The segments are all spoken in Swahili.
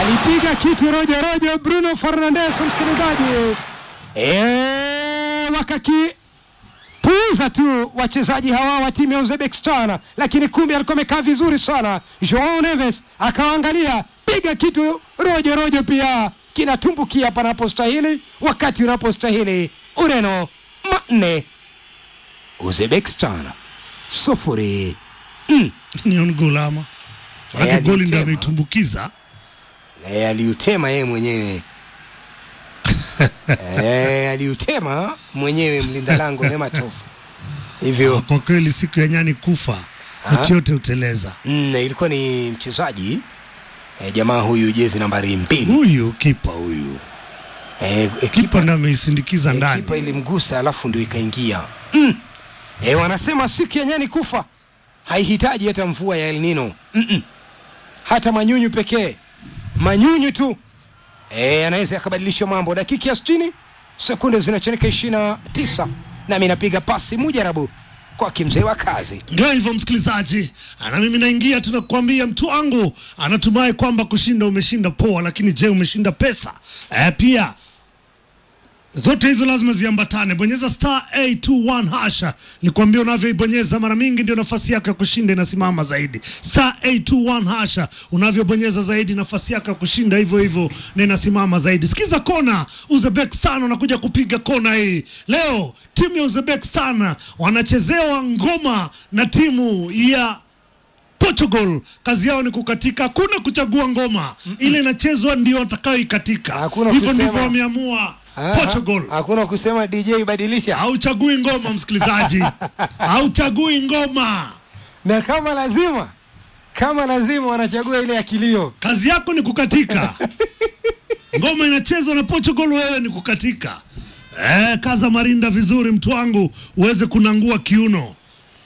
alipiga kitu rojo rojo Bruno Fernandes, msikilizaji e, wakakipuuza tu wachezaji hawa wa timu ya Uzbekistan, lakini kumbe alikuwa amekaa vizuri sana. Joao Neves akawaangalia, piga kitu rojo rojo, pia kinatumbukia panapostahili, wakati unapostahili. Ureno manne Uzbekistan sufuri. ni on goal ama Eh, Maana goli ndio alitema. ameitumbukiza E, aliutema yeye mwenyewe e, aliutema mwenyewe mlinda lango Nematov hivyo. kwa kweli siku ya nyani kufa Ah. mtu yote uteleza Mm, ilikuwa ni mchezaji e, jamaa huyu jezi nambari mbili huyu kipa huyu e, e, kipa kipa, ndo ameisindikiza e, ndani kipa ilimgusa alafu ndio ikaingia mm. e, wanasema siku ya nyani kufa haihitaji hata mvua ya El Nino Mm-mm. hata manyunyu pekee manyunyu tu e, anaweza yakabadilisha mambo. Dakika ya 60 sekunde zinachanika 29 nami napiga pasi mujarabu kwa kimzee wa kazi. ndio hivyo msikilizaji na mimi naingia tunakuambia mtu wangu anatumai kwamba kushinda umeshinda poa lakini je umeshinda pesa eh, pia zote hizo lazima ziambatane bonyeza star 821 hasha nikwambia unavyoibonyeza mara mingi ndio nafasi yako ya kushinda inasimama zaidi star 821 hasha unavyobonyeza zaidi nafasi yako ya kushinda hivyo hivyo na inasimama zaidi sikiza kona uzbekistan wanakuja kupiga kona hii leo timu ya uzbekistan wanachezewa ngoma na timu ya Portugal kazi yao ni kukatika, hakuna kuchagua ngoma ile inachezwa ndio watakayoikatika. Hakuna Hivyo kusema- ndivyo wameamua Ah, Portugal. ha- Hakuna kusema DJ badilisha, Hauchagui ngoma msikilizaji, hauchagui ngoma. na kama lazima kama lazima wanachagua ile ya kilio. Kazi yako ni kukatika. ngoma inachezwa na Portugal, wewe ni kukatika. Eh, kaza marinda vizuri mtu wangu, uweze kunangua kiuno.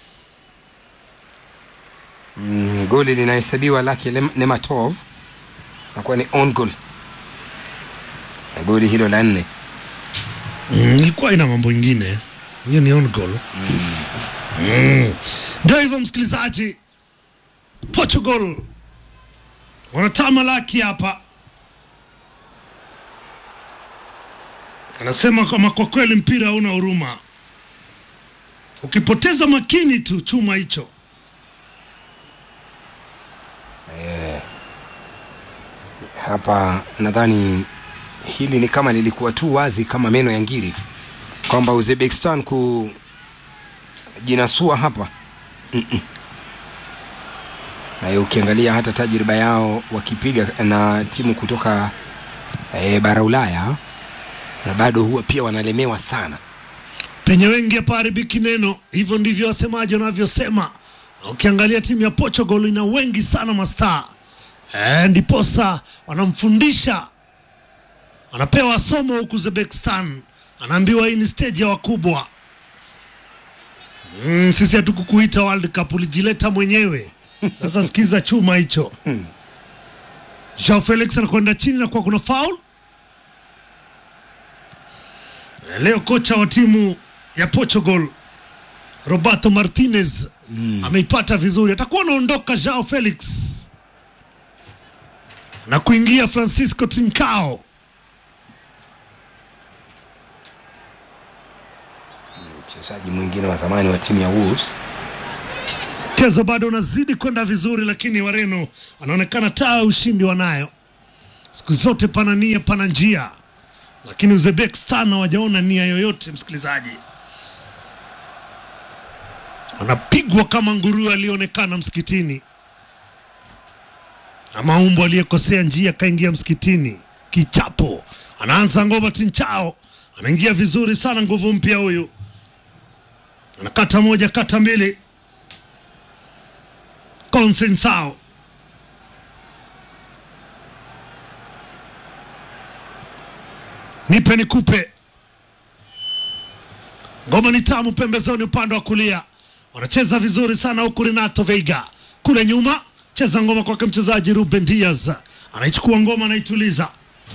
Mm, goli linahesabiwa lake Lem- Nematov nakuwa ni on goal, na goli hilo la nne. Mm, ilikuwa ina mambo ingine, hiyo ni on goal. Mm. Ndio hivyo msikilizaji, Portugal wanatamalaki hapa, anasema kama kwa kweli mpira hauna huruma, ukipoteza makini tu chuma hicho. Hapa nadhani hili ni kama lilikuwa tu wazi kama meno ya ngiri kwamba Uzbekistan kujinasua hapa Mm-mm. na ukiangalia hata tajriba yao wakipiga na timu kutoka e, bara Ulaya na bado huwa pia wanalemewa sana. penye wengi hapaharibiki neno. Hivyo ndivyo wasemaji wanavyosema. Na Ukiangalia timu ya Portugal ina wengi sana mastaa e, ndiposa wanamfundisha, anapewa somo huku Uzbekistan, anaambiwa hii ni stage ya wakubwa. Mm, sisi hatukukuita World Cup, ulijileta mwenyewe. Sasa sikiza chuma hicho. Joao Felix anakwenda chini na kwa kuna foul Leo kocha wa timu ya Portugal Roberto Martinez ameipata vizuri, atakuwa anaondoka Joao Felix na kuingia Francisco Trincao. Mchezaji mwingine wa zamani wa timu ya Wolves Mchezo bado unazidi kwenda vizuri, lakini Wareno wanaonekana taa ya ushindi wanayo. Siku zote pana nia, pana njia, lakini Uzbekistan hawajaona nia yoyote. Msikilizaji, wanapigwa kama nguruwe aliyeonekana msikitini, ama umbo aliyekosea njia kaingia msikitini. Kichapo anaanza ngoma, Tinchao anaingia vizuri sana, nguvu mpya huyu, anakata moja, kata mbili Consensao nipe nikupe, ngoma ni tamu pembezoni, upande wa kulia wanacheza vizuri sana, huku Renato Veiga kule nyuma cheza ngoma kwake mchezaji Ruben Diaz, anaichukua ngoma, anaituliza,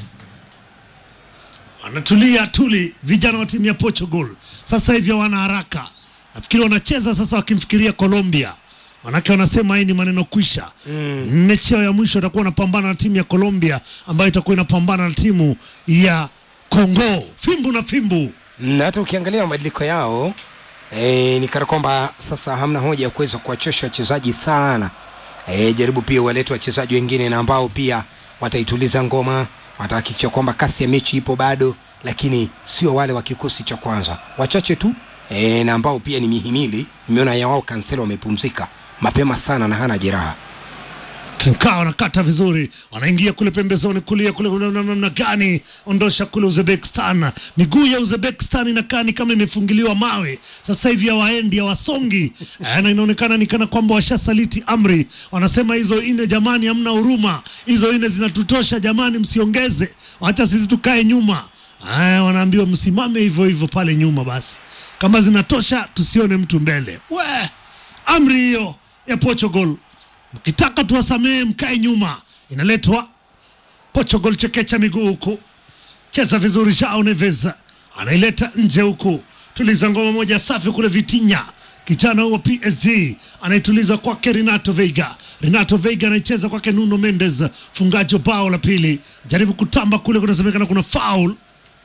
anatulia tuli. Vijana wa timu ya Portugal sasa hivi wana haraka, nafikiri wanacheza sasa wakimfikiria Colombia manake wanasema hii ni maneno kwisha. Mm. Mechi yao ya mwisho itakuwa wanapambana na timu ya Colombia ambayo itakuwa inapambana na timu ya Kongo. Fimbu na fimbu. na hata ukiangalia mabadiliko yao e, ni kana kwamba sasa hamna hoja ya kuweza kuwachosha wachezaji sana e, jaribu pia walete wachezaji wengine na ambao pia wataituliza ngoma watahakikisha kwamba kasi ya mechi ipo bado lakini sio wale wa kikosi cha kwanza wachache tu e, na ambao pia ni mihimili nimeona ya wao kanselo wamepumzika mapema sana na hana jeraha Kaa wanakata vizuri, wanaingia kule pembezoni kulia kule, una- una- namna gani ondosha kule Uzbekistan. Miguu ya Uzbekistan inakaa ni kama imefungiliwa mawe, sasa hivi hawaendi hawasongi, Eh, na inaonekana ni kana kwamba washasaliti amri. Wanasema hizo ine, jamani, hamna huruma, hizo ine zinatutosha jamani, msiongeze, wacha sisi tukae nyuma. Eh, wanaambiwa msimame hivyo hivyo pale nyuma, basi kama zinatosha, tusione mtu mbele. We, amri hiyo ya Portugal mkitaka tuwasamehe mkae nyuma inaletwa Portugal chekecha miguu huku cheza vizuri Joao Neves anaileta nje huku tuliza ngoma moja safi kule Vitinha kijana wa PSG anaituliza kwake Renato Veiga Renato Veiga anaicheza kwake Nuno Mendes fungaji wa bao la pili jaribu kutamba kule kunasemekana kuna foul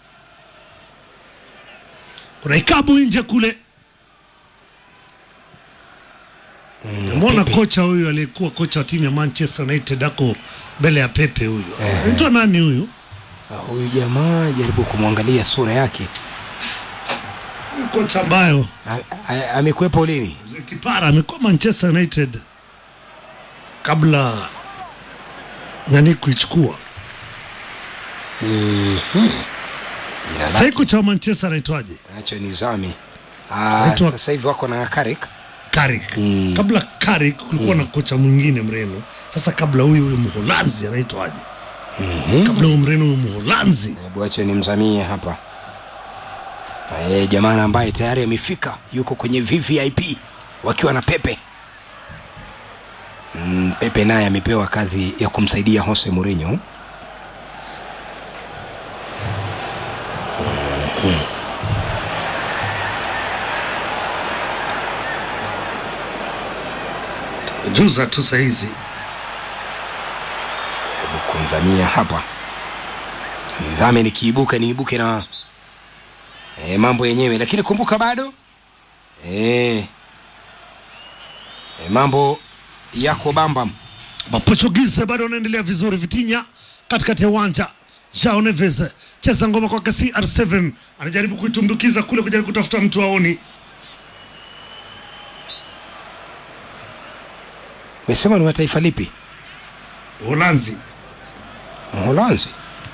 kuna ikabu nje kule Mbona Pepe. kocha huyu aliyekuwa kocha wa timu ya Manchester United ako mbele ya Pepe huyu? Anaitwa nani huyu? Ah, huyu jamaa jaribu kumwangalia sura yake Kocha ambayo A- a- amekuwepo lini mzee Kipara amekuwa Manchester United kabla nani kuichukua. jina Sasa lake kocha wa Manchester anaitwaje? nacho ni zami Ah, Anaitwa- sasa hivi wako na Carrick Carrick. Mm. Kabla Carrick kulikuwa na kocha mwingine mreno. Sasa kabla huyu huyu Mholanzi anaitwaje? Kabla huyu mreno huyu Mholanzi. hebu acha nimzamie hapa e, jamaa ambaye tayari amefika yuko kwenye VVIP wakiwa na Pepe mm, Pepe naye amepewa kazi ya kumsaidia Jose Mourinho Juza tu saizi. hebu kumzamia hapa nizame nikiibuka niibuke na e, mambo yenyewe lakini kumbuka bado e, e, mambo yako bambam Maportugize bado wanaendelea vizuri. Vitinha katikati ya uwanja, Joao Neves cheza ngoma kwake CR7, anajaribu kuitumbukiza kule, kujaribu kutafuta mtu aoni. mesema ni wa taifa lipi Uholanzi Mholanzi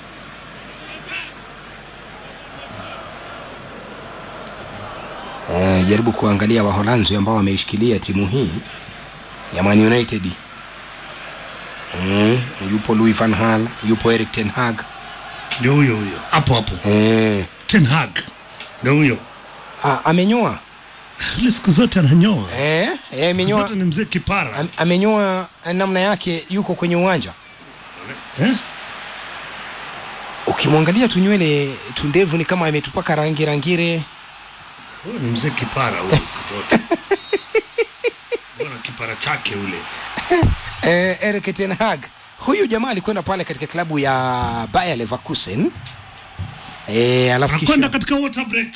Eh, jaribu kuangalia Waholanzi ambao wameishikilia timu hii ya Man United. Mm, yupo Louis van Gaal, yupo Erik ten Hag. ndio huyo huyo, hapo hapo. Eh, Ten Hag ndio huyo, ah, amenyoa ile siku zote ananyoa, eh, eh, siku amenyoa zote ni mzee kipara am, amenyoa namna yake, yuko kwenye uwanja. eh? Ukimwangalia tu nywele tu ndevu ni kama ametupaka rangi rangire. Huyo ni mzee kipara huyo, siku zote Mbona kipara chake ule eh, Erik ten Hag huyu jamaa alikwenda pale katika klabu ya Bayer Leverkusen eh, alafu anakwenda kisha katika water break.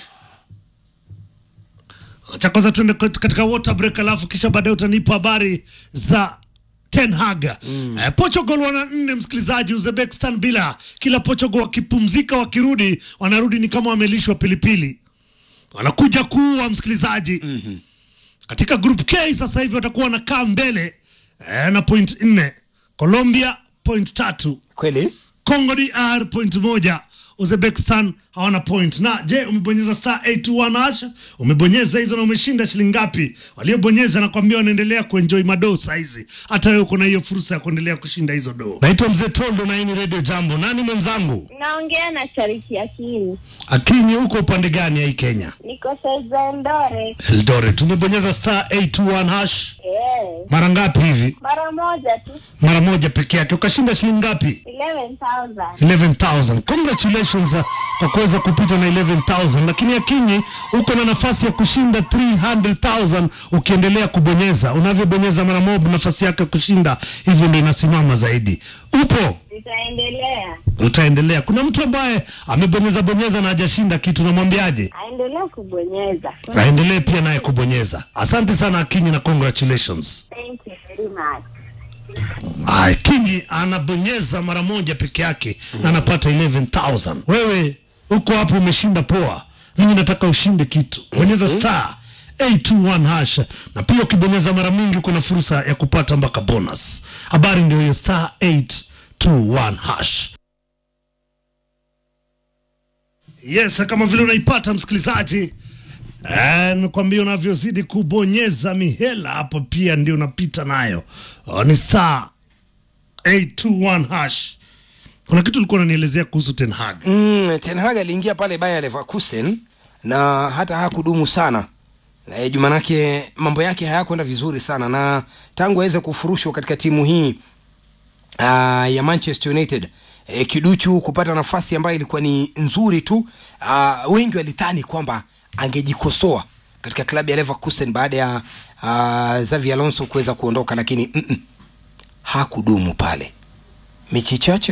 Acha kwanza tuende kat- katika water break, alafu kisha baadaye utanipa habari za Ten Hag. Eh, Portugal wana nne, msikilizaji, Uzbekistan bila. Kila Portugal wakipumzika, wakirudi, wanarudi ni kama wamelishwa pilipili, wanakuja kuua msikilizaji. Katika group K sasa hivi watakuwa wanakaa mbele eh, na point nne, Colombia point tatu kweli Congo DR point moja, Uzbekistan hawana point. Na je, umebonyeza star 821 hasha? Umebonyeza hizo na umeshinda shilingi ngapi? Waliobonyeza nakwambia wanaendelea kuenjoy madoo saizi. Hata wewe uko na hiyo fursa ya kuendelea kushinda hizo doo. Naitwa Mzee Tondo na hii ni Radio Jambo. Nani mwenzangu? Naongea na Shariki Akili, Akinyi, huko upande gani ya hii Kenya? niko Sezendore. Eldoret. Tumebonyeza star 821 hash. Eh, Mara ngapi hivi? mara moja tu. Mara moja peke yake. Ukashinda shilingi ngapi? 11,000. 11,000. Congratulations uh, kwa kuweza kupita na 11,000, lakini Akinyi uko na nafasi ya kushinda 300,000 ukiendelea kubonyeza. Unavyobonyeza mara moja, nafasi yako ya kushinda hivyo ndio inasimama zaidi. Upo Nitaendelea. utaendelea. Kuna mtu ambaye amebonyeza bonyeza na hajashinda kitu, namwambiaje? Aendelea kubonyeza. Aendelee pia naye kubonyeza. Asante sana Akinyi na congratulations. Thank you very much. Ay, Kingi anabonyeza mara moja peke yake na anapata 11,000. Wewe uko hapo umeshinda poa, mimi nataka ushinde kitu. Bonyeza star 821 hash, na pia ukibonyeza mara mingi kuna fursa ya kupata mpaka bonus. Habari ndio hiyo, star 821 hash. Yes, kama vile unaipata msikilizaji, Eh, nikwambia unavyozidi kubonyeza mihela hapo pia ndio unapita nayo. Oh, ni star 821 hash. Kuna kitu ulikuwa unanielezea kuhusu Ten Hag. Mm, Ten Hag aliingia pale Bayer Leverkusen na hata hakudumu sana. E, jumanake mambo yake hayakwenda vizuri sana na tangu aweze kufurushwa katika timu hii uh, ya Manchester United e, kiduchu kupata nafasi ambayo ilikuwa ni nzuri tu. Uh, wengi walidhani kwamba angejikosoa katika klabu ya Leverkusen baada ya uh, Xavi Alonso kuweza kuondoka, lakini mm -mm, hakudumu pale mechi chache